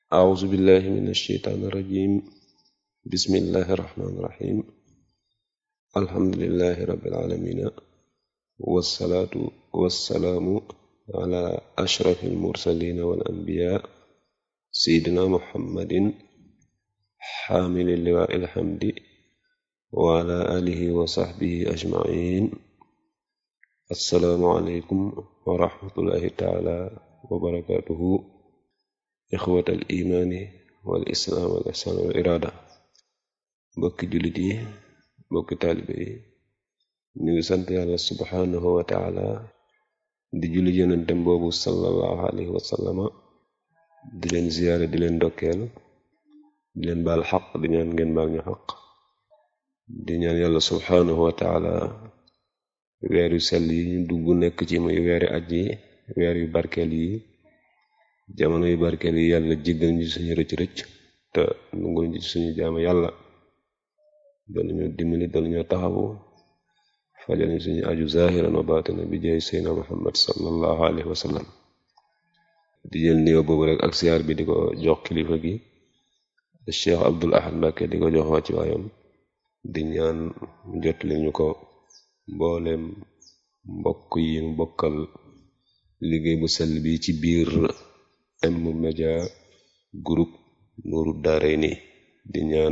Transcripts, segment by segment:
أعوذ بالله من الشيطان الرجيم بسم الله الرحمن الرحيم الحمد لله رب العالمين والصلاة والسلام على أشرف المرسلين والأنبياء سيدنا محمد حامل اللواء الحمد وعلى آله وصحبه أجمعين السلام عليكم ورحمة الله تعالى وبركاته إخوة الإيمان والإسلام والإحسان والإرادة mbokki jullit yi mbokki taalibe yi ñu ngi sant yàlla subhanahu wa taala di julli yonentem boobu sallallahu alayhi wa sallama di leen ziyaare di leen ndokkeel di leen baal xaq di ñaan ngeen baal ñu xaq di ñaan yàlla subhanahu wa taala weer yu sell yi ñu dugg nekk ci muy weeri aj yi weer yu barkeel yi jamono yu barkeel yi yàlla jéggal ñu suñu rëcc-rëcc te nungul ñu suñu jaama yàlla doon ñu dimbali doon ñu taxawu fajal ñu suñu aju zahiran wa batina bi jaay seyna muhammad sallallahu alayhi wa sallam di jël nuyoo boobu rek ak siyaar bi di ko jox kilifa gi cheikh abdul ahad mbàkke di ko jox wàcc waayam di ñaan jotali ñu ko mboolem mbokk yi mu bokkal liggéey bu sell bi ci biir M-Media Group Nourou Darayni di ñaan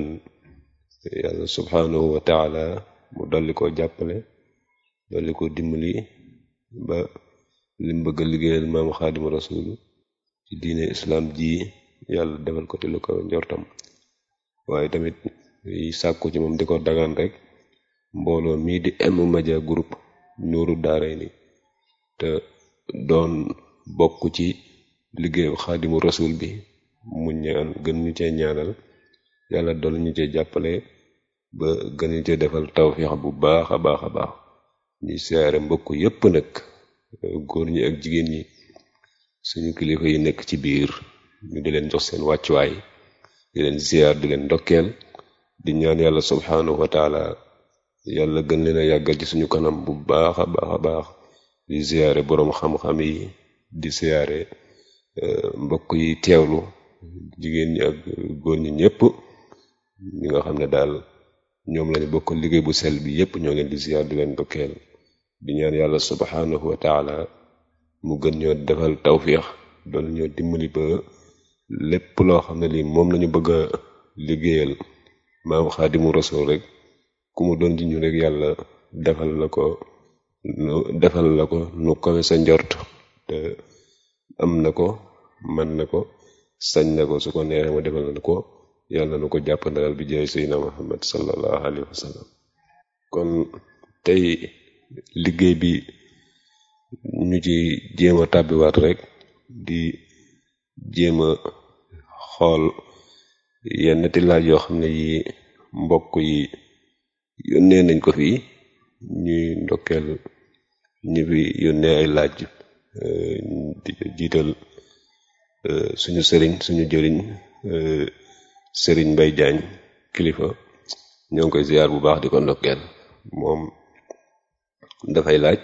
yàlla subhanahu wa taala mu dolli ko jàppale dolli ko dimbali ba lim bëgg a liggéeyal maamu xaadimu rasul ci diine islam ji yàlla defal ko te lu ko njortam waaye tamit yi sàkku ci moom di ko dagaan rek mbooloo mii di M-Media Group Nourou Darayni te doon bokk ci liggéeyu xaadimu rasul bi mu ñaan gën ñu cee ñaanal yàlla dool ñu cee jàppale ba gën ñu cee defal tawfiix bu baax a baax a baax ñuy siyaare mbokk yépp nag góor ñi ak jigéen ñi suñu kilifa yi nekk ci biir ñu di leen jox seen wàccuwaay di leen ziyaar di leen ndokkeel di ñaan yàlla subhanahu wa taala yàlla gën leen a yàggal ci suñu kanam bu baax a baax a baax di ziyaare boroom xam-xam yi di siyaare mbokk yi teewlu jigéen ñi ak góor ñi ñëpp ñi nga xam ne daal ñoom lañu bokk liggéey bu sel bi yépp ñoo leen di ziyaar di leen dokkeel di ñaan yàlla subhanahu wa taala mu gën ñoo defal tawfiix doon ñoo dimbali ba lépp loo xam ne lii moom lañu bëgg a liggéeyal maam xaadimu rasul rek ku mu doon ji ñu rek yàlla defal la ko defal la ko nu kawe sa njort te am na ko man na ko sañ na ko su ko neexee ma defal na ko yàlla na ko jàpp ndagal bi jaay seydina muhammad sallallahu alayhi wa sallam kon tey liggéey bi ñu ci jéem a tàbbiwaat rek di jéem a xool yenn ti laaj yoo xam ne yi mbokk yi yónnee nañ ko fii ñuy ndokkeel ñi fi yónnee ay laaj di jiital suñu sëriñ suñu jëriñ sëriñ Mbay Jaañ kilifa ñoo ngi koy ziyaar bu baax di ko ndokkeel moom dafay laaj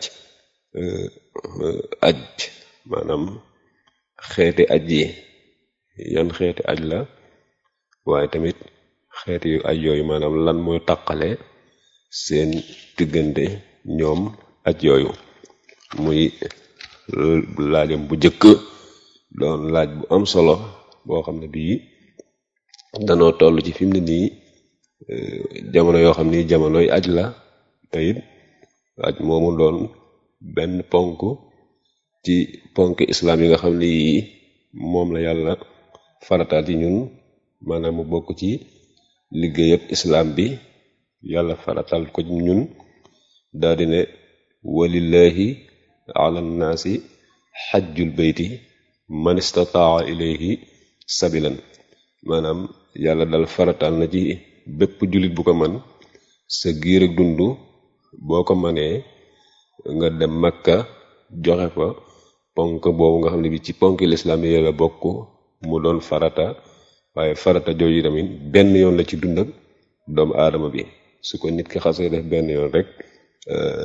aj maanaam xeeti aj yi yan xeeti aj la waaye tamit xeeti yu aj yooyu maanaam lan mooy taqale seen diggante ñoom aj yooyu muy laajam bu jëkk doon laaj bu am solo boo xam ne bii danoo toll ci fi mu ne nii jamono yoo xam ni jamonoy aj la te it aj moomu doon benn ponk ci ponk islam yi nga xam ne yii moom la yàlla farataal ci ñun maanaam mu bokk ci liggéeyab islam bi yàlla farataal ko ci ñun daal di ne walillahi ala nnaasi xajjul beyti man istataa ilayhi sabilan maanaam yàlla dal farataal na ci bépp jullit bu ko man sa giir ak dund boo ko manee nga dem makka joxe fa ponk boobu nga xam ne bi ci ponk lislaam yi la bokk mu doon farata waaye farata jooju tamit benn yoon la ci dund ak doomu aadama bi su ko nit ki xasee def benn yoon rek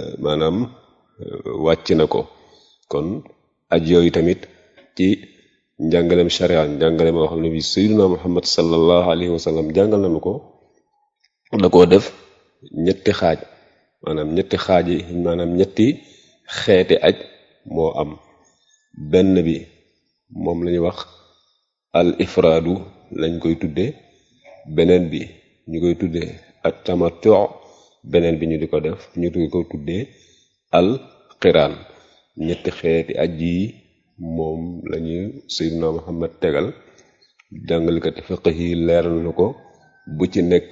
maanaam wàcc na ko kon aj yooyu tamit ci njàngaleem sharia njàngale moo xam ne bi sayyiduna muhammad sallallahu alayhi wa sallam jàngal nañu ko da koo def ñetti xaaj maanaam ñetti xaaj yi maanaam ñetti xeeti aj moo am benn bi moom lañuy wax al ifraadu lañ koy tudde beneen bi ñu koy tuddee at tamattu beneen bi ñu di ko def ñu di ko tuddee al qiraan ñetti xeeti aj yi moom lañuy sayyiduna muhammad tegal jàngalkati fiqh yi leeral na ko bu ci nekk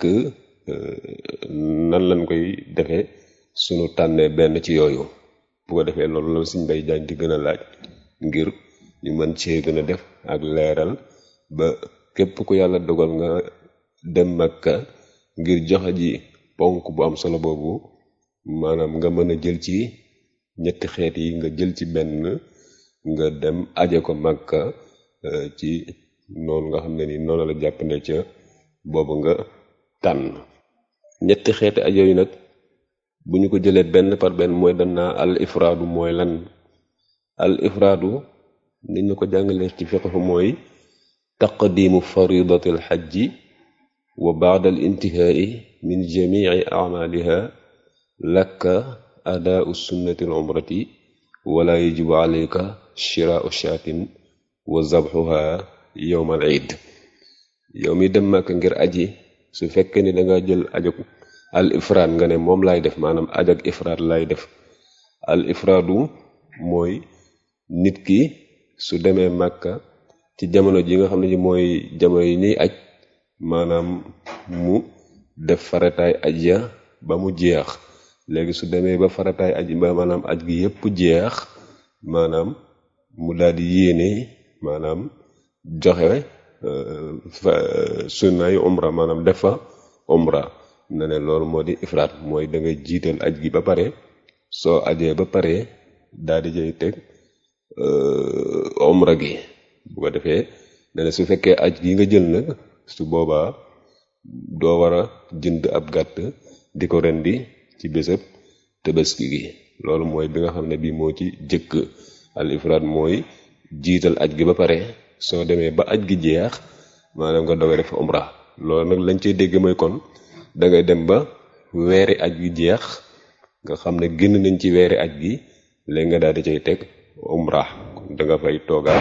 nan lañ koy defee sunu tànnee benn ci yooyu bu ko defee loolu la suñ bay jaañ di gën a laaj ngir ñu mën cee gën a def ak leeral ba képp ku yàlla dogal nga dem Makka ngir joxe ji ponk bu am solo boobu maanaam nga mën a jël ci ñetti xeet yi nga jël ci benn nga dem aje ko Makka ci noonu nga xam ne ni noonu la jàppande ca boobu nga tànn ñetti xeeti aj yooyu nag bu ñu ko jëlee benn par benn mooy danaa al ifraadu mooy lan al ifraadu ni ñu ko jàngalee ci fiqhu mooy taqdimu faridati al xajji wa baada al intihaai min jamici acmaaliha lakka adaau sunnati al umrati wala yajibu alayka shiraau shaatin wa zabxuha yowma al iid yow mi dem Makka ngir aji su fekkee ni danga jël ajog al ifraad nga ne moom laay def maanaam ajog ifraad laay def al ifraadu mooy nit ki su demee Makka ci jamono ji nga xam ne ji mooy jamono yi ñuy aj maanaam mu def farataay aj ya ba mu jeex léegi su demee ba farataay aj ba maanaam aj gi yépp jeex maanaam mu daldi yéene maanaam joxe sunnaay umra maanaam def fa umra na ne loolu moo di ifraat mooy da ngay jiital aj gi ba pare soo ajee ba pare daal di jay teg umra gi bu ko defee ne ne su fekkee aj gi nga jël nag su boobaa doo war a jënd ab gàtt di ko rendi ci bésëb tabaski gi loolu mooy bi nga xam ne bii moo ci jëkk al ifraat mooy jiital aj gi ba pare soo demee ba aj gi jeex maanaam nga doge def umra loolu nag lañ cey dégg mooy kon da ngay dem ba weeri aj gi jeex nga xam ne génn nañ ci weeri aj gi léegi nga daal di cay teg umra kon da nga fay toogaat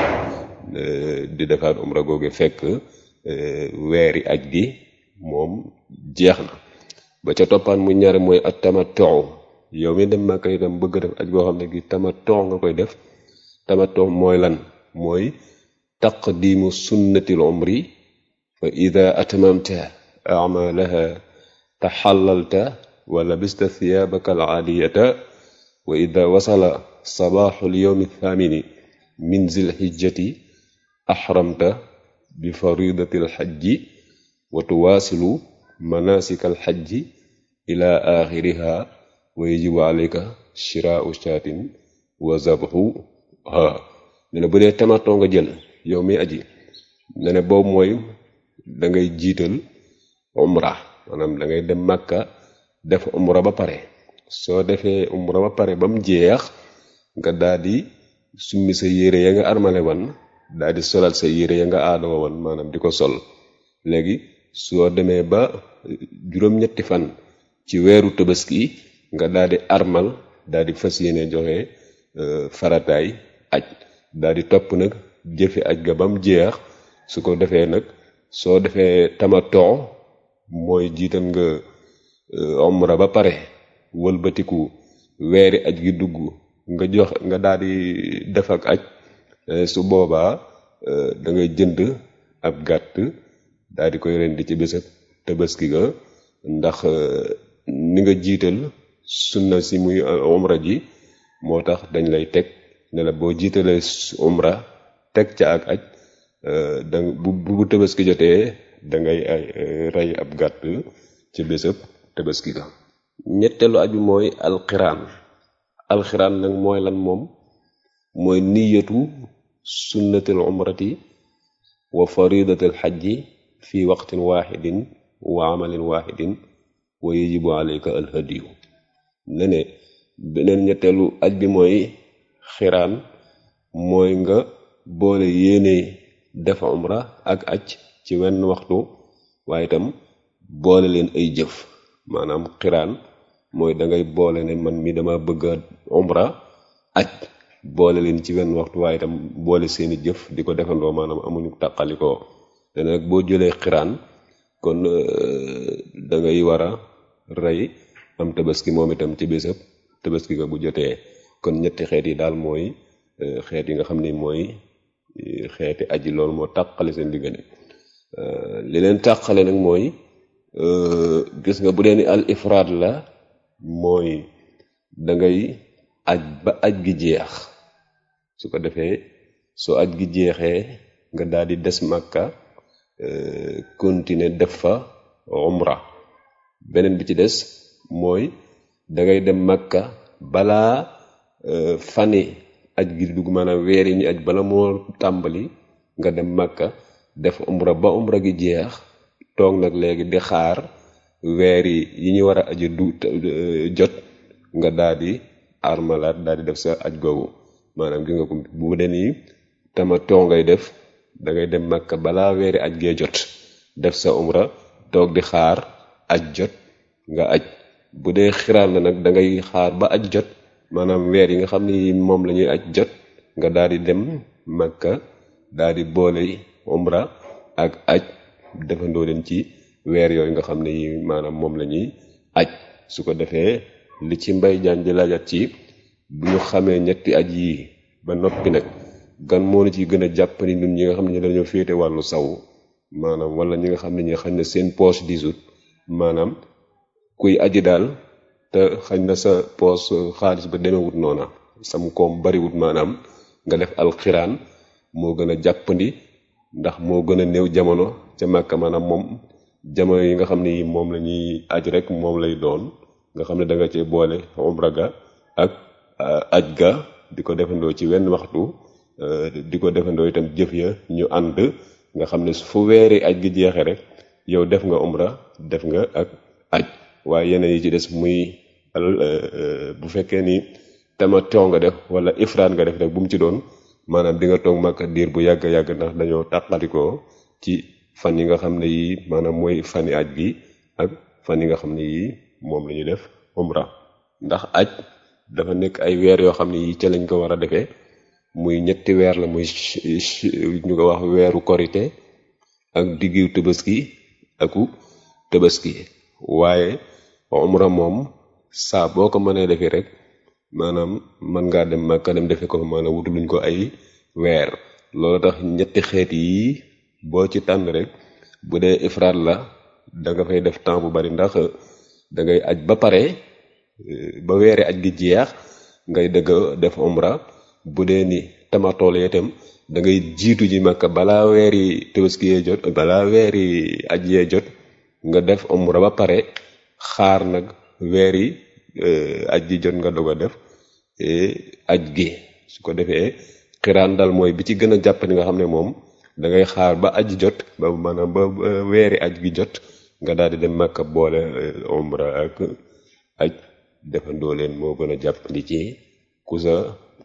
di defaat umra googu fekk weeri aj gi moom jeex na ba ca toppaan mu ñaare mooy at tamattu yow mi dem Makka itam bëgg def aj goo xam ne gi tamattu nga koy def tamattu mooy lan mooy taqdimu sunnatil umri fa ida atmamta acmaalaha taxallalta wa labista thiyaabaka alcaaliyata wa ida wasala sabaaxu lyowmi althaamini min zilxijjati axramta bi faridati alxajji wa tuwaasilu manasika alxajji ila axiriha wa yajibu alayka shiraau shaatin wa zabxuha ne ne bu dee tamatoo nga jël yow mi aji ne ne boobu mooy da ngay jiital umra maanaam da ngay dem Makka def umra ba pare soo defee umra ba pare ba mu jeex nga daal di summi sa yére ya nga armale wan daal di solal sa yére ya nga aadoo wan maanaam di ko sol léegi soo demee ba juróom-ñetti fan ci weeru tabaski nga daal di armal daal di fas yéene joxe farataay aj daal di topp nag jëfe aj ga ba mu jeex su ko defee nag soo defee tamatoo mooy jiital nga omra ba pare wëlbatiku weeri aj gi dugg nga jox nga daal di def ak aj su boobaa da ngay jënd ab gàtt daal di koy rendi ci bésab tabaski ga ndax ni nga jiital sunna si muy umra ji moo tax dañ lay teg ne la boo jiitalee umra teg ca ak aj da bu bu tabaski jotee da ngay ay rey ab gàtt ci bésab tabaski ga ñetteelu aj bi mooy alxiraan alxiraan nag mooy lan moom mooy niyatu sunnatil umrati wa faridatil xajji fi waqtin waxidin wa amalin waxidin wa yajibu alayka alhadiyu ne ne beneen ñetteelu aj bi mooy xiraan mooy nga boole yéene def umra ak aj ci wenn waxtu waaye itam boole leen ay jëf maanaam xiraan mooy da ngay boole ne man mi dama bëgg a umra aj boole leen ci wenn waxtu waaye itam boole seeni jëf di ko defandoo maanaam amuñu tàqalikoo te nag boo jëlee xiraan kon da ngay war a rey am tabaski moom itam ci bésëb tabaski ga bu jotee kon ñetti xeet yi daal mooy xeet yi nga xam ni mooy xeeti aji loolu moo tàqale seen diggante li leen tàqale nag mooy gis nga bu dee ni al ifraad la mooy da ngay aj ba aj gi jeex su ko defee soo aj gi jeexee nga daal di des màkka continuer def fa umra beneen bi ci des mooy dangay dem màkka balaa fani aj gi dugg maanaam weer yi ñu aj bala moo tàmbali nga dem màkka def umra ba umra gi jeex toog nag léegi di xaar weer yi yi ñu war a aji du jot nga daal di armalaat daal di def sa aj googu maanaam gi nga ko bu dee nii tama too ngay def da ngay dem Makka balaa weeri aj gee jot def sa umra toog di xaar aj jot nga aj bu dee xiraan la nag da ngay xaar ba aj jot maanaam weer yi nga xam ni moom la ñuy aj jot nga daal di dem Makka daal di boole umra ak aj defandoo leen ci weer yooyu nga xam ne yi maanaam moom la ñuy aj su ko defee li ci mbay jaan di laajat ci bu ñu xamee ñetti aj yii ba noppi nag gan moo na ci gën a jàpp ni ñun ñi nga xam ne dañoo féete wàllu saw maanaam wala ñi nga xam ne ñi xañ na seen poche disut maanaam kuy aji daal te xañ na sa poche xaalis ba demewut noona sam koom bariwut maanaam nga def alxiraan moo gën a jàppandi ndax moo gën a néew jamono ca màkka maanaam moom jamono yi nga xam ne yi moom la ñuy aj rek moom lay doon nga xam ne da nga cee boole umra ga ak aj ga di ko defandoo ci wenn waxtu di ko defandoo itam jëf ya ñu ànd nga xam ne fu weeri aj gi jeexee rek yow def nga umra def nga ak aj waaye yeneen yi ci des muy bu fekkee ni tamattu nga def wala ifraat nga def rek bu mu ci doon maanaam di nga toog Makka diir bu yàgg yàgg ndax dañoo tàqalikoo ci fan yi nga xam ne yii maanaam mooy fani aj gi ak fan yi nga xam ne yii moom la ñuy def umra ndax aj dafa nekk ay weer yoo xam ne yii ca lañ ko war a defee muy ñetti weer la muy ñu ko wax weeru korite ak diggu tabaski aku tabaski waaye umra moom saa boo ko mënee defee rek maanaam mën ngaa dem Makka dem defe ko maanaam wutuluñ ko ay weer loolu tax ñetti xeet yi boo ci tànn rek bu dee ifraat la da nga fay def temps bu bari ndax da ngay aj ba pare ba weeri aj gi jeex ngay dëgg def umra bu dee ni tamatool itam da ngay jiitu ji Makka balaa weeri tabaski yee jot balaa weeri aj yee jot nga def umra ba pare xaar nag weeri aj ji jot nga doog a def aj gi su ko defee xiraan dal mooy bi ci gën a jàpp ni nga xam ne moom da ngay xaar ba aj jot ba maanaam ba weeri aj gi jot nga daal di dem Makka boole umra ak aj defandoo leen moo gën a jàppandi ci ku sa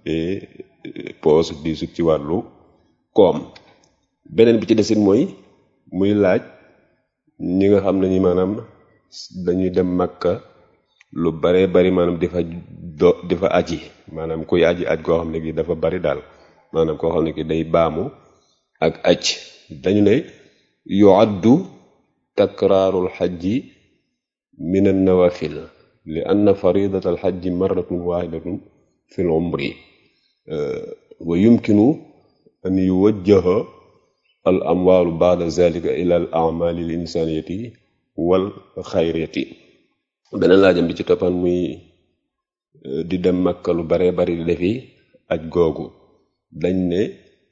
poos di sut ci wàllu koom beneen bi ci desit mooy muy laaj ñi nga xam ne ñi maanaam dañuy dem Makka lu bare bari maanaam di fa do di fa aji maanaam kuy aji aj koo xam ne gi dafa bari daal maanaam koo xam ne ki day baamu ak aj dañu ne yuaddu takraarul xajji min an nawafil li anna faridat al xajji marratun waxidatun fi l umri wa yumkinu an yuwajjaha al amwaalu baada zalika ila al amali l insaniyati wal xayriyati beneen laajam bi ci toppan muy di dem Makka lu bare bari di defi aj googu dañ ne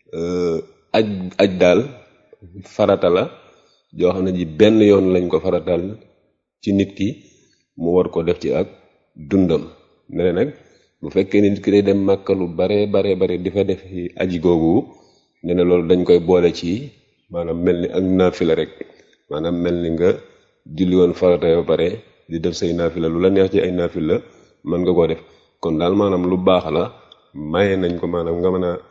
aj aj daal farata la joo xam ne ji benn yoon lañ ko faratal ci nit ki mu war ko def ci ak dundam ne nag bu fekkee nit ki day dem Makka lu bare bare bare di fa def aji googu ne na loolu dañ koy boole ci maanaam mel ni ak naafila rek maanaam mel ni nga julli woon farata ba pare di def say naafila lu la neex ci ay naafila mën nga koo def kon daal maanaam lu baax la maye nañ ko maanaam nga mën a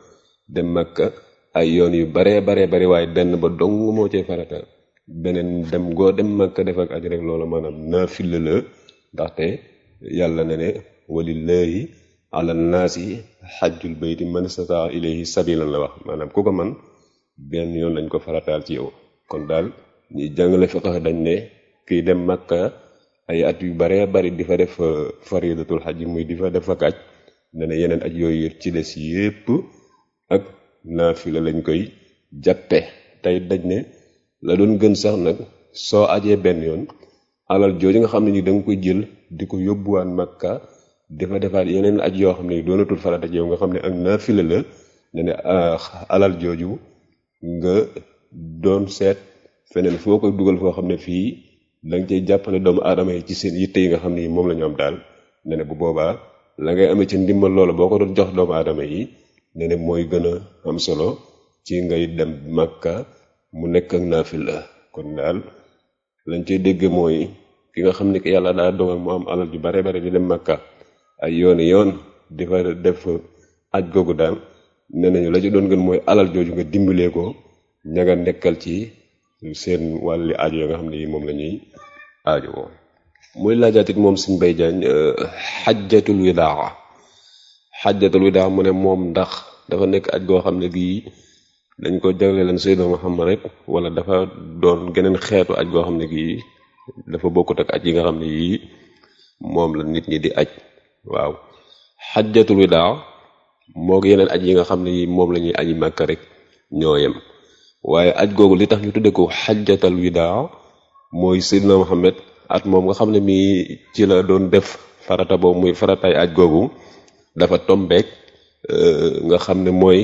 dem Makka ay yoon yu baree baree bari waaye benn ba dong moo cee farata beneen dem goo dem Makka def ak aj rek loola maanaam naafila la ndaxte yàlla ne ne walillahi ala naasi xajjul bayti man istataa ilayhi sabilan la wax maanaam ku ko man benn yoon lañ ko farataal ci yow kon daal ñi jàngale fiqh dañ ne kiy dem Makka ay at yu baree bari di fa def faridatul xaj muy di fa def ak aj ne ne yeneen aj yooyu ci des yépp ak naafila lañ koy jàppe tey daj ne la doon gën sax nag soo ajee benn yoon alal jooju nga xam ne ni da nga koy jël di ko yóbbuwaan Makka dafa defaat yeneen aj yoo xam ne doonatul farata ci yow nga xam ne ak naafila la ne ne alal jooju nga doon seet feneen foo koy dugal foo xam ne fii da nga cay jàppale doomu aadama yi ci seen yitte yi nga xam ne moom la ñu am daal ne ne bu boobaa la ngay amee ci ndimbal loola boo ko doon jox doomu aadama yi ne ne mooy gën a am solo ci ngay dem Makka mu nekk ak naafila kon daal lañ cay dégg mooy ki nga xam ne que yàlla daa dogal mu am alal ju bare bare di dem Makka ay yooni yoon di fa def aj googu daal nee nañu la ci doon gën mooy alal jooju nga dimbalee ko ña nga nekkal ci seen wàlli aajo yoo nga xam ne yi moom la ñuy aajo woo muy laajaatit moom suñ bay jaañ xajjatul widaa xajjatul widaa mu ne moom ndax dafa nekk aj goo xam ne gii dañ ko jagle leen Seydina Muhammad rek wala dafa doon geneen xeetu aj goo xam ne gii dafa bokkut ak aj yi nga xam ne yii moom la nit ñi di aj waaw xajjatul widaa moo ko yeneen aj yi nga xam ne yii moom la ñuy aji màkka rek ñoo yem waaye aj googu li tax ñu tudde ko xajjatal widaa mooy Seydina Muhammad at moom nga xam ne mii ci la doon def farata boobu muy farataay aj googu dafa tombeek nga xam ne mooy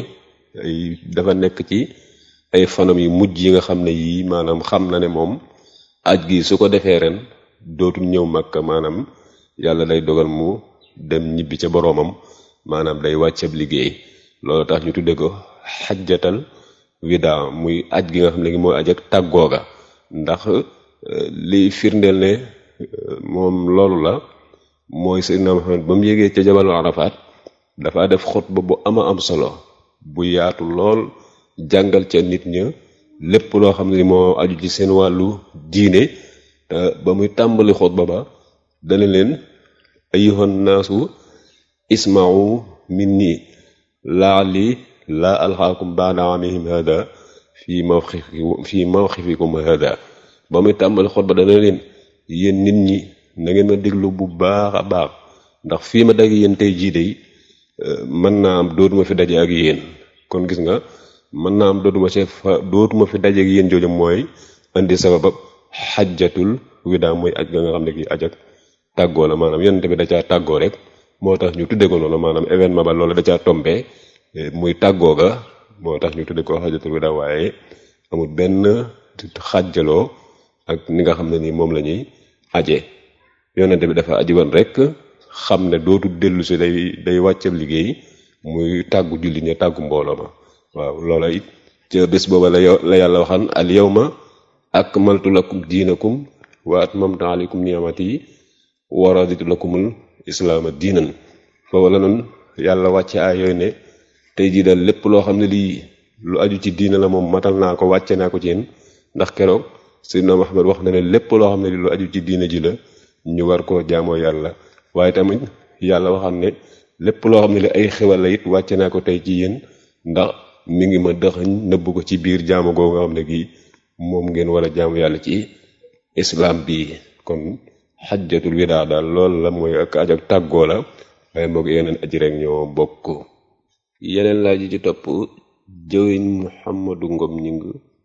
dafa nekk ci ay fanam yu mujj yi nga xam ne yii maanaam xam na ne moom aj gi su ko defee ren dootul ñëw Makka maanaam yàlla day dogal mu dem ñibbi ca boroomam maanaam day wàccab liggéey loolu tax ñu tudde ko xajjatal widaa muy aj gi nga xam ne gi mooy aj ak tàggooga ndax li firndeel ne moom loolu la mooy Seydina Muhammad ba mu yégee ca jabalu Arafat dafa def xutba bu ama am solo bu yaatu lool jàngal ca nit ña lépp loo xam ne moo aju ci seen wàllu diine ba muy tàmbali xutba ba dana leen ayyuhan naasu isma'u minni laali laa alxaakum baada amihim hada fii mawxifikum fii mawxifikum hada ba muy tàmbali xutba dana leen yéen nit ñi na ngeen ma déglu bu baax a baax ndax fii ma dag yéen tey jii de mën naa am dootuma fi daje ak yéen kon gis nga mën naa am dootuma ci fa dootuma fi daje ak yéen jooju mooy indi sababab xajjatul widaa mooy aj ga nga xam ne kii aj ak tàggoo la maanaam yonente bi da caa tàggoo rek moo tax ñu tudde ko noonu maanaam événement ba loolu da caa tombé muy tàggoo ga moo tax ñu tudde ko xajjatul widaa waaye amul benn xàjjaloo ak ni nga xam ne nii moom la ñuy aje yonente bi dafa aji woon rek xam ne dootu dellu si day day wàccab liggéey muy tàggu julli ña tàggu mbooloo ma waaw loola it ca bés booba la la yàlla waxan al yawma akmaltu lakum diinakum wa atmamtu alaykum ni'amati wa raditu lakumul islaama diinan foofu la noonu yàlla wàcce ay yooyu ne tey jii daal lépp loo xam ne lii lu aju ci diina la moom matal naa ko wàcce naa ko ci yéen ndax keroog Seydina Muhammad wax na ne lépp loo xam ne lii lu aju ci diina ji la ñu war koo jaamoo yàlla waaye tamit yàlla waxam ne lépp loo xam ne li ay xewal la it wàcce naa ko tey ci yéen ndax mi ngi ma dëxañ nëbb ko ci biir jaamu googu nga xam ne gii moom ngeen war a jaamu yàlla ci islam bi kon xajjatul widaa daal loolu la mooy ak aj ak tàggoo la waaye moo ko yeneen aji rek ñoo bokk yeneen laaj yi ci topp jëwiñ Muhammadu Ngom ñing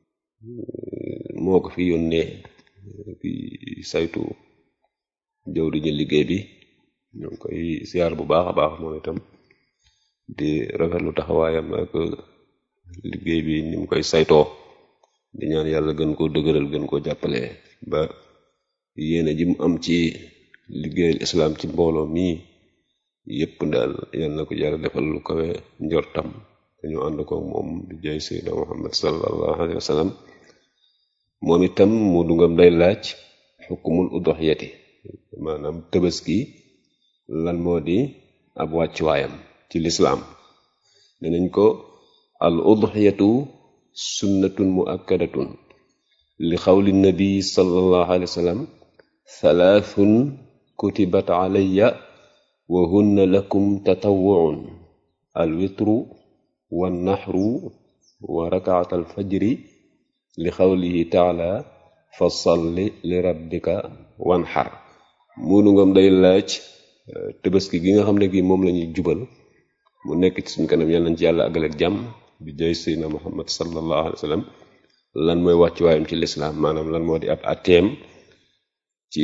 moo ko fi yónnee fi saytu jëw di ñu liggéey bi ñoo ngi koy siyaar bu baax a baax moom itam di rafetlu taxawaayam ak liggéey bi ni mu koy saytoo di ñaan yàlla gën koo dëgëral gën koo jàppale ba yéene ji mu am ci liggéeyal islaam ci mbooloo mii yépp daal yal na ko yàlla defal lu kawe njortam dañu ànd ko moom bi jaay sayyidina muhammad sallallahu alayhi wa sallam moom itam mu dungam day laaj xukumul udoxiyati maanaam tëbaski lan moo di ab wàccuwaayam ci lislaam danañ ko al udxiyatu sunnatun muakkadatun li xawli nabi sallallahu alayhi wa sallam thalathun kutibat alayya wa hunna lakum tatawwuun al witru wa naxru wa rakaat al fajri li xawlihi taala fa salli li rabbika wanxar muunu ngam day laaj tabaski gi nga xam ne gi moom la ñuy jubal mu nekk ci suñu kanam yàlla nañ ci yàlla àggaleeg jàmm bi jay seydna muhammad sallallahu alayhi wa sallam lan mooy wàcc waayam ci lislaam maanaam lan moo di ab ateem ci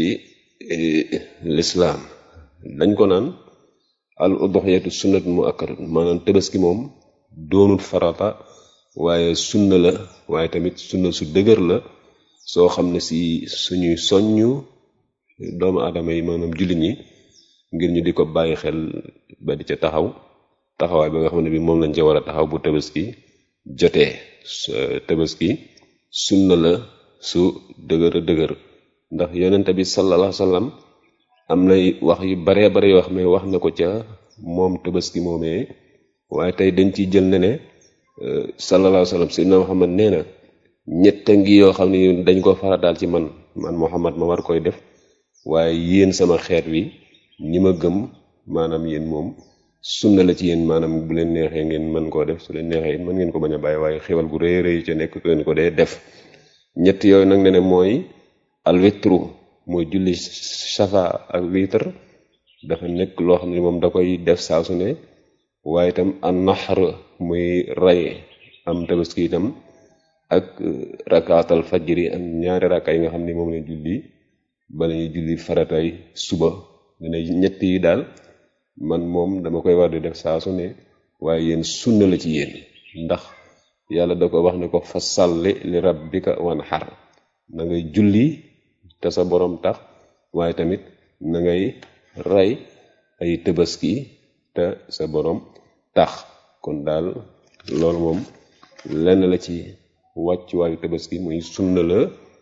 lislaam dañ ko naan al udhiyatu sunnat mu akkadat maanaam tabaski moom doonul farata waaye sunna la waaye tamit sunna su dëgër la soo xam ne si suñuy soññu doomu aadama yi maanaam jullit ñi ngir ñu di ko bàyyi xel ba di ca taxaw taxawaay ba nga xam ne bi moom lañ ca war a taxaw bu tabaski jotee tabaski sunna la su dëgër a dëgër ndax yonente bi sallallahu alayhi wasallam am nay wax yu baree bare yoo xam ne wax na ko ca moom tabaski moomee waaye tey dañ ciy jël ne ne sallallahu alayhi wasallam sayyidina Muhammad nee na ñett ngi yoo xam ne dañ ko farataal ci man man Muhammad ma war koy def waaye yéen sama xeet wi ñi ma gëm maanaam yéen moom sunna la ci yéen maanaam bu leen neexee ngeen mën koo def su leen neexee it mën ngeen ko bañ a bàyyi waaye xewal gu rëy rëy ca nekk ngeen ko dee def ñett yooyu nag ne ne mooy alwitru mooy julli safa ak witar dafa nekk loo xam ne moom da koy def saa su ne waaye itam an naxar muy rey am tabaski itam ak rakaatal fajri am ñaari rakka yi nga xam ne moom lañ julli bala ñuy julli faratay suba dina ñett yi daal man moom dama koy war di def saa su ne waaye yéen sunna la ci yéen ndax yàlla da ko wax ne ko fa salli li rabbika wanhar na ngay julli te sa borom tax waaye tamit na ngay rey ay tabaski te sa borom tax kon daal loolu moom lenn la ci wàccuwaayu tabaski muy sunna la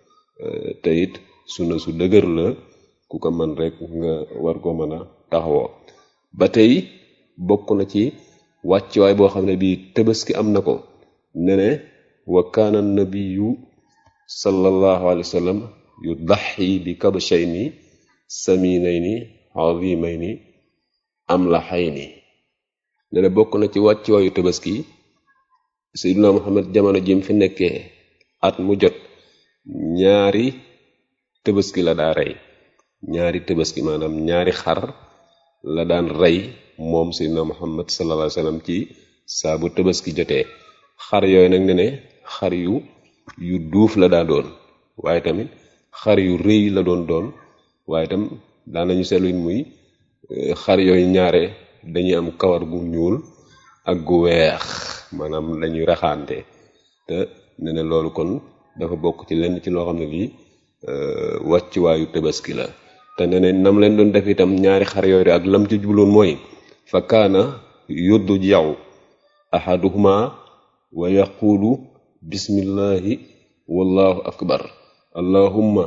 te it sunna su dëgër la ku ko mën rek nga war ko mën a taxawoo ba tey bokk na ci wàccuwaay boo xam ne bii tabaski am na ko ne ne wa kaana nabiyu sallallahu alayhi wa sallam yu daxi bi kabshayni saminayni azimayni amlaxayni ne ne bokk na ci wàccuwaayu tabaski sayyiduna muhammad jamono jim fi nekkee at mu jot ñaari tabaski la daa rey ñaari tabaski maanaam ñaari xar la daan rey moom sayyiduna muhammad sallallahu alayhi wasallam ci saa bu tabaski jotee xar yooyu nag ne ne xar yu yu duuf la daa doon waaye tamit xar yu rëy la doon doon waaye tam daan nañu seetlu muy xar yooyu ñaare dañuy am kawar gu ñuul ak gu weex maanaam lañuy raxaante te ne ne loolu kon dafa bokk ci lenn ci loo xam ne lii wàccuwaayu tabaski la te ne ne nam leen doon def itam ñaari xar yooyu ak lam ci jubloon mooy fa kaana yuddu jaw ahaduhuma wa yaqulu bismillahi wallahu akbar allahumma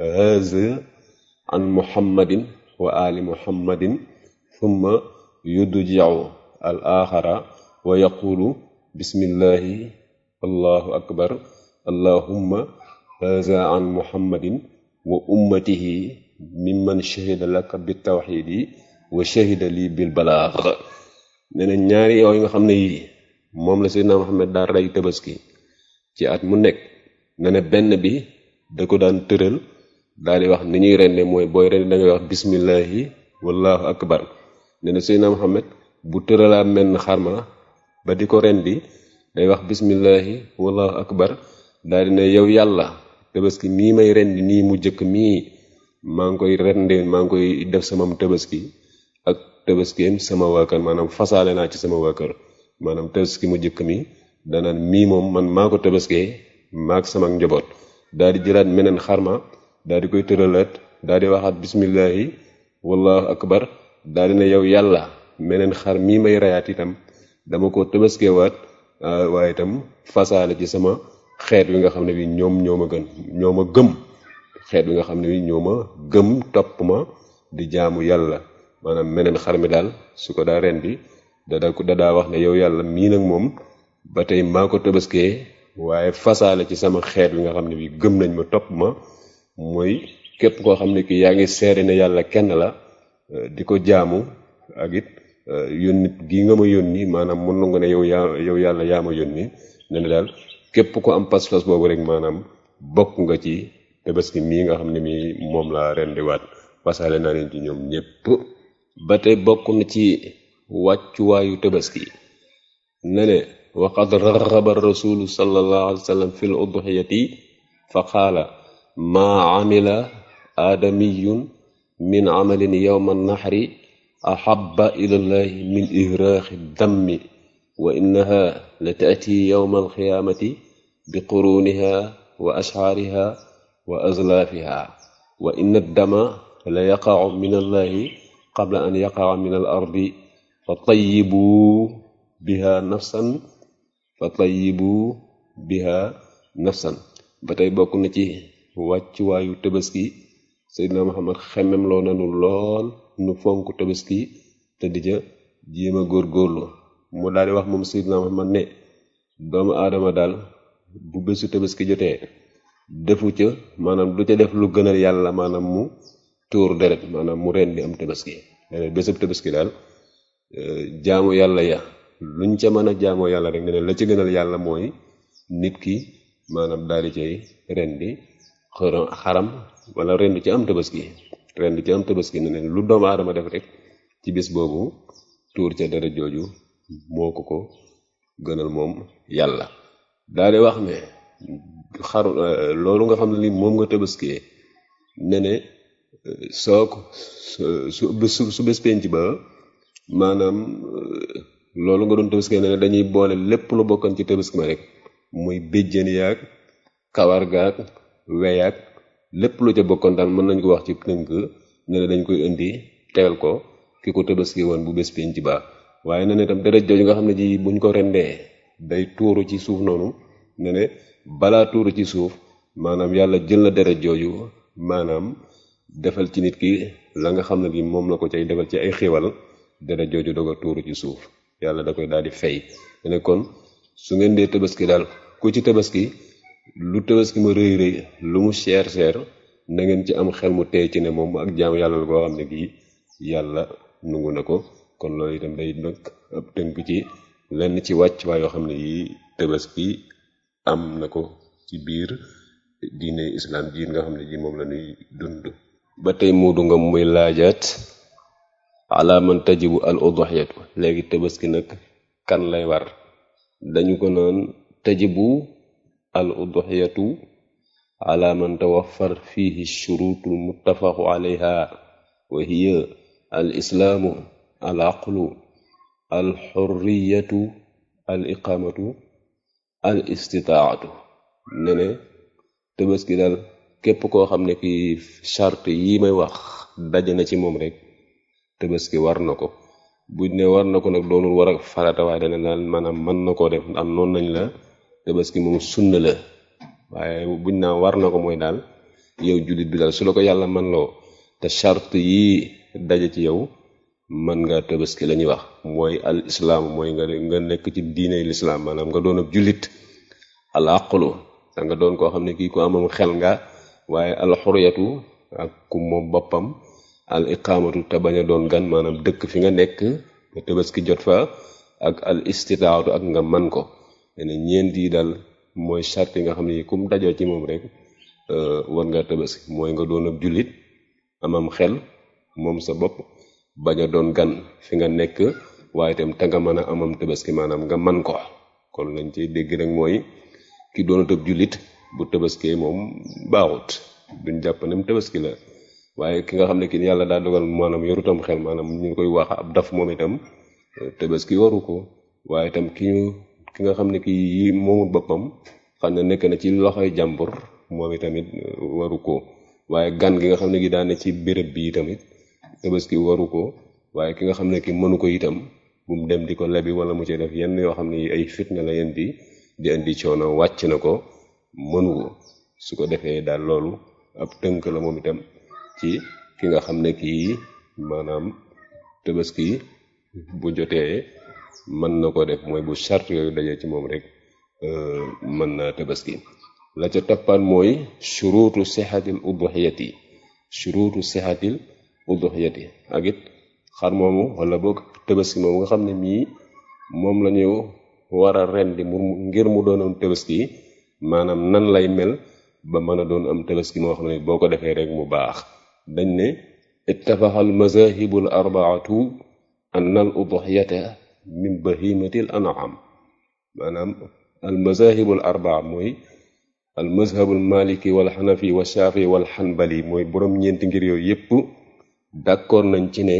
haza an muhammadin wa ali muhammadin thumma yuddu jaw al axara wa yaqulu bismillahi allahu akbar allahumma haza an muhammadin wa ummatihi mimman shahida laka bi tawxidi wa shahida lii bil balaax nee na ñaari yooyu nga xam ne yii moom la seydina muhammad daal rey tabaski ci at mu nekk ne na benn bi da ko daan tëral daal di wax ni ñuy rende mooy booy rende da ngay wax bismillahi wallahu akbar nee na seydina muhammad bu tëralaa menn xarma ba di ko rendi day wax bismillahi wallahu akbar daal di ne yow yàlla tabaski mii may rendi nii mu jëkk mii maa ngi koy rendee maa ngi koy def sama tabaski ak tabaskeem sama waa kër maanaam fasaale naa ci sama waa kër maanaam tabaski mu jëkk mi danaan mii moom man maa ko tabaskee maak sama njaboot daal di jëlaat meneen xarma daal di koy tëralaat daal di waxaat bismillahi wallahu akbar daal di ne yow yàlla meneen xar mii may reyaat itam dama ko tabaskeewaat waaye itam fasaale ci sama xeet wi nga xam ne bi ñoom ñoo ma gën ñoo ma gëm xeet wi nga xam ne bi ñoo ma gëm topp ma di jaamu yàlla maanaam meneen xar mi daal su ko daa ren bi da da daa wax ne yow yàlla mii nag moom ba tey maa ko tabaskee waaye fasaale ci sama xeet wi nga xam ne bi gëm nañ ma topp ma mooy képp koo xam ne kii yaa ngi seere ne yàlla kenn la di ko jaamu ak it yónni gii nga ma yónni maanaam mën nga ne yow yaa yow yàlla yaa ma yónni ne ne daal képp ko am pas-pas boobu rek maanaam bokk nga ci tabaski mii nga xam ne mii moom laa rendiwaat fasaale naa leen ci ñoom ñépp ba tey bokk na ci wàccuwaayu tabaski ne ne waqad raxaba rasulu sallallahu alayhi wa sallam fil udhiyati fa qaala maa amila aadamiyun min amalin yowma naxri axaba ilallahi min ihraaxi dammi wa innaha la taati yowma alqiyaamati bi quruniha wa ashcaariha wa azlaafiha wa inna addama la yaqacu min allahi qabla an yaqaca min al ardi fa tayyibuu biha nafsan fa tayyibu biha nafsan ba tey bokk na ci wàccuwaayu tabaski seydina muhammad xemem loo nanu lool nu fonk tabaski te di ca jéem a góorgóorlu mu daal di wax moom seydina muhammad ne doomu aadama daal bu bésu tabaski jotee defu ca maanaam du ca def lu gënal yàlla maanaam mu tuur deret maanaam mu rendi am tabaski leneen bésub tabaski daal jaamu yàlla ya luñ ca mën a jaamoo yàlla rek ne la ci gënal yàlla mooy nit ki maanaam daal di cay rendi xaram wala rendi ci am tabaski rendi ci am tabaski ne ne lu doomu aadama def rek ci bis boobu tuur ca dara jooju moo ko ko gënal moom yàlla daal di wax ne xaru loolu nga xam ne li moom nga tabaskee ne ne soo ko su su bés penc ba maanaam loolu nga doon tabaski ne dañuy boole lépp lu bokkoon ci tabaski ma rek muy béjjën yaag kawar gaag weyaag lépp lu ca bokkoon daal mën nañ ko wax ci tënk ne ne dañ koy indi tegal ko ki ko tabaski woon bu bés penc ba waaye ne ne tam deret jooju nga xam ne ji buñ ko rendee day tuuru ci suuf noonu ne ne balaa tuuru ci suuf maanaam yàlla jël na deret jooju maanaam defal ci nit ki la nga xam ne bi moom la ko cay defal ci ay xiwal deret jooju doog a tuuru ci suuf yàlla da koy daal di fay ne kon su ngeen dee tabaski daal ku ci tabaski lu tabaski ma rëy rëy lu mu seer seer na ngeen ci am xel mu tey ci ne moom ak jaam yàlla la boo xam ne gii yàlla nungu na ko kon loolu itam day nag ab tënk ci lenn ci wàcc waa yoo xam ne yi tabaski am na ko ci biir diine islam ji nga xam ne ji moom la ñuy dund ba tey muudu nga muy laajaat ala man tajibu al udhiyatu léegi tabaski nag kan lay war dañu ko naan tajibu al udhiyatu ala man tawaffar fihi shurutul muttafaqu alayha wa hiya al islaamu al aqlu al xurriyatu al iqamatu al istitaatu ne ne tabaski daal képp koo xam ne ki charte yi may wax daje na ci moom rek tabaski war na ko buñ ne war na ko nag doonul war ak farata waaye dana daal maanaam mën na koo def am noonu nañ la tabaski moom sunna la waaye buñ naa war na ko mooy daal yow jullit bi daal su la ko yàlla man loo te charte yi daje ci yow mën nga tabaski la ñuy wax mooy al islaam mooy nga nga nekk ci diine lislaam maanaam nga doon ab jullit al aqlu da nga doon koo xam ne kii ko amam xel nga waaye al xuriyatu ak ku moom boppam al iqaamatu te bañ a doon gan maanaam dëkk fi nga nekk nga tabaski jot fa ak al istitaatu ak nga man ko ne ñeent yi daal mooy charte yi nga xam ne kum dajoo ci moom rek war nga tabaski mooy nga doon ab jullit amam xel moom sa bopp bañ a doon gan fi nga nekk waaye itam te nga mën a amam tabaski maanaam nga man ko kon lañ ciy dégg rek mooy ki doonut ab jullit bu tabaskee moom baaxut duñ jàpp ne tabaski la waaye ki nga xam ne ki yàlla daa dogal maanaam yorutam xel maanaam ñu koy wax ab daf moom itam tabaski waru ko waaye itam ki ñu ki nga xam ne ki yi moomul boppam xam ne nekk na ci loxoy jàmbur moom itamit waru ko waaye gan gi nga xam ne gi daane ci béréb bi tamit tabaski waru ko waaye ki nga xam ne ki mënu ko itam bu mu dem di ko lebi wala mu ci def yenn yoo xam ne ay fitna la yen di di indi coono wàcc na ko mënu ko su ko defee daal loolu ab tënk la moom itam ci ki nga xam ne kii maanaam tabaski bu jotee mën na ko def mooy bu charte yooyu dajee ci moom rek mën naa tabaski la ca toppaat mooy shuruutu sixatil udhiyati shuruutu sixatil udhiyati ak it xar moomu wala boog tabaski moomu nga xam ne mii moom la ñu war a rendi mu ngir mu doon am tabaski maanaam nan lay mel ba mën a doon am tabaski moo xam ne boo ko defee rek mu baax dañ ne ittafaqa al mazahibu al arbaatu anna al udhiyata min bahimati al an'am maanaam al mazahibu al arbaa mooy al mazhabu al maliki wal xanafi wa shaafi wal xanbali mooy boroom ñeenti ngir yooyu yépp d'accord nañ ci ne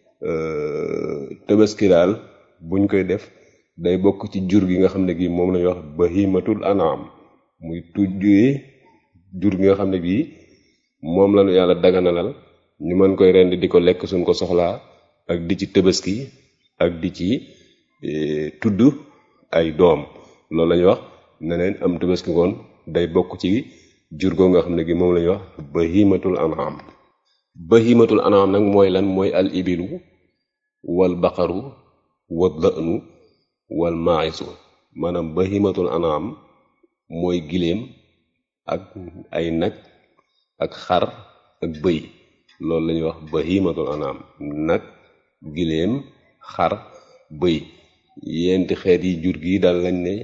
tabaski daal buñ koy def day bokk ci jur gi nga xam ne gi moom lañuy wax bahimatul an'am muy tujjee jur gi nga xam ne bii moom lañu yàlla daganalal ñu mën koy rend di ko lekk suñ ko soxlaa ak di ci tabaski ak di ci tudd ay doom loolu lañuy wax ne leen am tabaski koon day bokk ci jur goo nga xam ne gi moom lañuy wax bahimatul an'am bahimatul an'am nag mooy lan mooy al ibilu wal baqaru wal da'nu wal ma'isu maanaam bahimatul an'am mooy giléem ak ay nag ak xar ak bëy loolu la ñuy wax bahimatul an'am nag giléem xar bëy yenti xeet yi jur gi daal lañ ne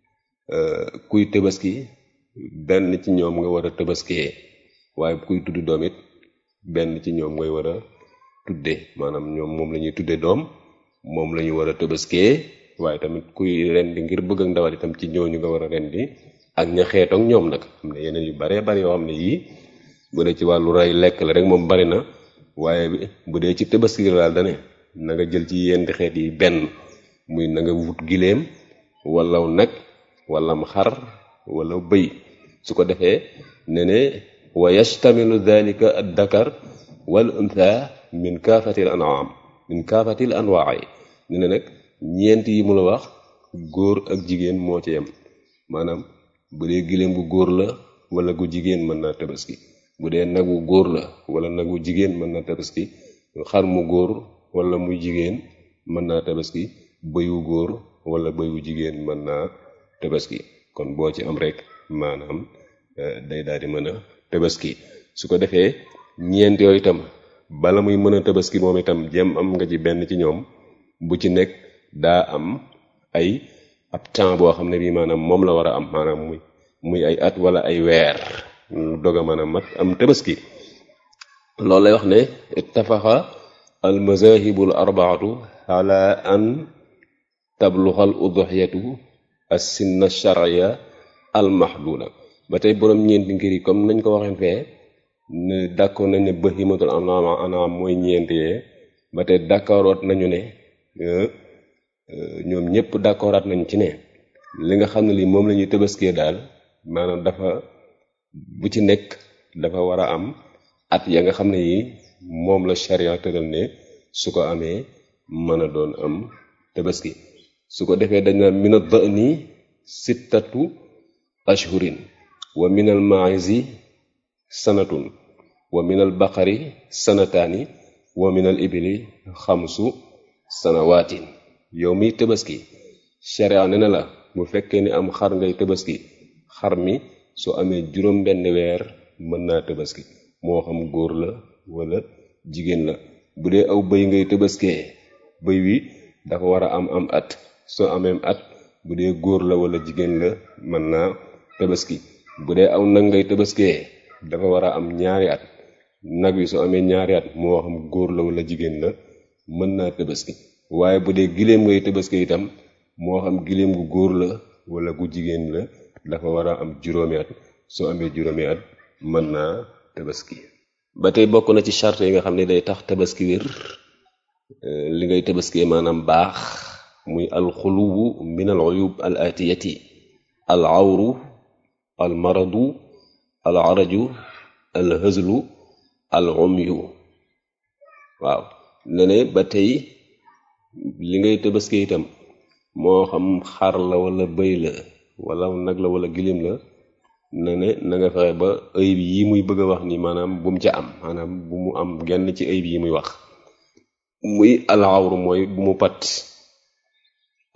kuy tabaski benn ci ñoom nga war a tabaskiyee waaye kuy tudd doom it benn ci ñoom ngay war a tudde maanaam ñoom moom la ñuy tudde doom moom la ñu war a tabaskiyee waaye tamit kuy rendi ngir bëgg ak ndawal itam ci ñooñu nga war a rendi ak ña xeetoog ñoom nag am na yeneen yu baree bari yoo xam ne yii bu dee ci wàllu rey lekk la rek moom bari na waaye bu dee ci tabaski la daal dane na nga jël ci yenti xeet yi benn muy na nga wut giléem wala nag wala xar wala bëy su ko defee ne ne wa yastamilu dhalika ad dakar wal untha min kaafatil an'am min kaafatil anwa'i ne ne nag ñeent yi mu la wax góor ak jigéen moo ci yem maanaam bu dee giléem gu góor la wala gu jigéen mën naa tabaski bu dee nagu góor la wala nagu jigéen mën naa tabaski xar mu góor wala muy jigéen mën naa tabaski bëyu góor wala bëyu jigéen mën naa tabaski kon boo ci am rek maanaam day daal di mën a tabaski su ko defee ñeent yooyu itam bala muy mën a tabaski moom itam jëm am nga ci benn ci ñoom bu ci nekk daa am ay ab temps boo xam ne bii maanaam moom la war a am maanaam muy muy ay at wala ay weer dog a mën a mat am tabaski loolu lay wax ne ittafaqa al mazahibu al arbaatu ala an tabluxa al udhiyatu as sinna shar'iyya al mahduda ba tey boroom ñeenti ngir yi comme nañ ko waxeen fee ne d'accord nañ ne bahimatul an'am an'am mooy ñeenti yee ba tey d'accordoot nañu ne ñoom ñëpp d'accordaat nañ ci ne li nga xam ne lii moom la ñuy tëbaskee daal maanaam dafa bu ci nekk dafa war a am at ya nga xam ne yi moom la charia tëral ne su ko amee mën a doon am tabaski su ko defee dañ na min ad-da'ni sittatu ashhurin wa min al-ma'izi sanatun wa min al-baqari sanataani wa min al-ibli xamsu sanawaatin yow miy tabaski sharia ne na la bu fekkee ni am xar ngay tabaski xar mi su amee juróom benn weer mën naa tabaski moo xam góor la wala jigéen la bu dee aw bëy ngay tabaskee bëy wi dafa war a am am at soo ameem at bu dee góor la wala jigéen la mën naa tabaski bu dee aw nag ngay tabaskee dafa war a am ñaari at nag wi su amee ñaari at moo xam góor la wala jigéen la mën naa tabaski waaye bu dee giléem ngay tabaski itam moo xam giléem gu góor la wala gu jigéen la dafa war a am juróomi at soo amee juróomi at mën naa tabaski ba tey bokk na ci charte yi nga xam ne day tax tabaski wér li ngay tabaskee maanaam baax muy alxuluwu min al uyub al atiyati al awru al maradu al araju al hëzlu al umyu waaw ne ne ba tey li ngay tabaskee itam moo xam xar la wala bëy la wala nag la wala gilim la na ne na nga fexe ba ayib yi muy bëgg a wax ni maanaam bu mu ca am maanaam bu mu am genn ci ayib yi muy wax muy alxawru mooy bu mu pat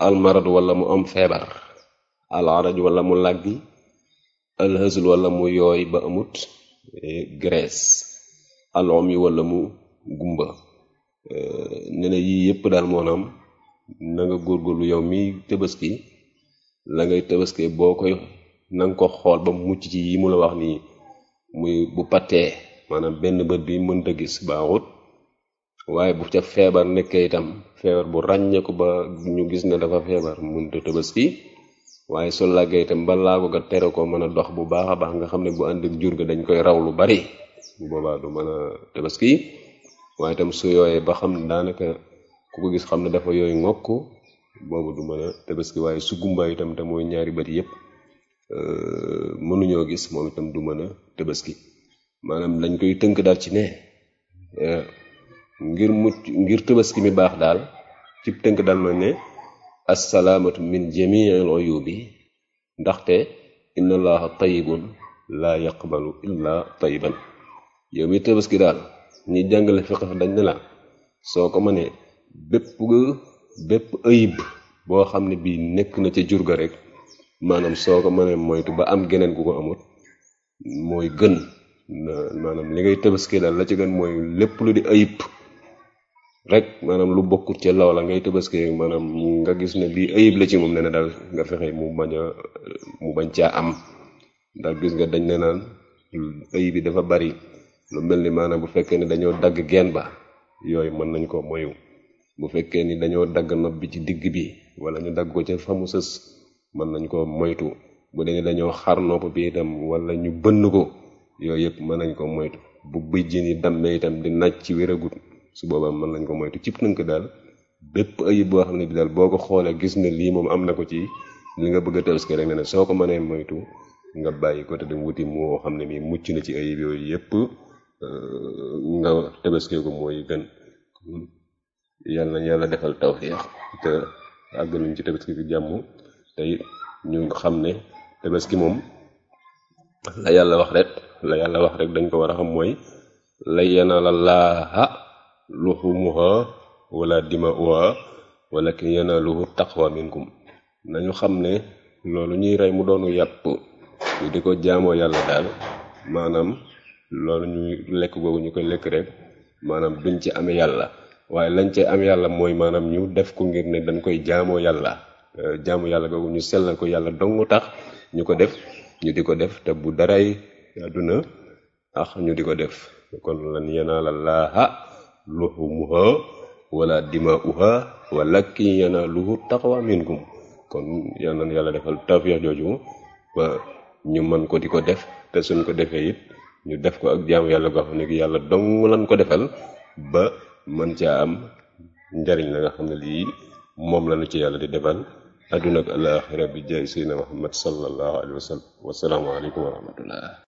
almarad wala mu am feebar alaraj wala mu làggi alhësul wala mu yooy ba amut graisse alom yi wala mu gumba ne na yii yépp daal moonaam na nga góorgóorlu yow mi tëbaski la ngay tëbaski boo koy na nga ko xool ba mucc ci yi mu la wax nii muy bu pattee maanaam benn bët bi mënta gis baaxut waaye bu ca feebar nekkee itam feebar bu ràññeeku ba ñu gis ne dafa feebar mënta tëbaski waaye su làggee itam ba laago ga tere ko mën a dox bu baax a baax nga xam ne bu ànd ak jur ga dañ koy raw lu bari bu boobaa du mën a tëbaski waaye itam su yooyee ba xam ne daanaka ku ko gis xam ne dafa yooyu ngokk boobu du mën a tëbaski waaye su gumba itam te mooy ñaari bët yépp mënuñoo gis moom itam du mën a tëbaski maanaam lañ koy tënk daal ci ne ngir mucc ngir tëbaski mi baax daal ci tënk daal ma ne assalaamatu min jamiil uyubi ndaxte inna allaha tayibun laa yaqbalu illa tayiban yow mi tëbaski daal ñi jàngale fiqh dañ ne la soo ko mënee bépp bépp ayib boo xam ne bii nekk na ca jur ga rek maanaam soo ko mënee moytu ba am geneen gu ko amut mooy gën maanaam li ngay tëbaski daal la ci gën mooy lépp lu di ayib rek maanaam lu bokkut ca loola ngay tëbaski maanaam nga gis ne lii ayib la ci moom ne na daal nga fexe mu bañ a mu bañ caa am ndax gis nga dañ ne naan ayib yi dafa bari lu mel ni maanaam bu fekkee ni dañoo dagg geen ba yooyu mën nañ ko moyu bu fekkee ni dañoo dagg nopp bi ci digg bi wala ñu dagg ko ca fa mu sës mën nañ ko moytu bu dee ni dañoo xar nopp bi itam wala ñu bënn ko yooyu yëpp mën nañ ko moytu bu bëjjën yi dammee itam di naaj ci wéragut su boobaa mën nañ ko moytu cib tënk daal bépp ayib boo xam ne bi daal boo ko xoolee gis ne lii moom am na ko ci li nga bëgg a tabaski rek ne ne soo ko mënee moytu nga bàyyi ko te dem wuti moo xam ne mi mucc na ci ayib yooyu yëpp nga tabaski ko mooy gën yàlla na yàlla defal tawfiix te àggaluñ ci tabaski bi jàmm te ñu xam ne tabaski moom la yàlla wax rek la yàlla wax rek dañ ko war a xam mooy la yanaala laaha luhumuha wala dima'uha walakin yanaaluhu taqwa minkum nañu xam ne loolu ñuy rey mu doonu yàpp ñu di ko jaamoo yàlla daal maanaam loolu ñuy lekk googu ñu koy lekk rek maanaam duñ ci amee yàlla waaye lañ ci am yàlla mooy maanaam ñu def ko ngir ne dañ koy jaamoo yàlla jaamu yàlla googu ñu sellal ko yàlla dong tax ñu ko def ñu di ko def te bu daray àdduna ax ñu di ko def kon lan yanaala laaha luhumuha wala dima'uha walakin yanaaluhu taqwa minkum kon yal na yàlla defal tawfiix jooju ba ñu mën ko di ko def te suñ ko defee it ñu def ko ak jaamu yàlla goo xam ne gi yàlla dong lan ko defal ba mën caa am njariñ la nga xam ne lii moom la nu ci yàlla di defal adduna ak alaaxira bi jaay seydina muhammad sallallahu alayhi wa sallam wasalaamu aleykum wa rahmatullah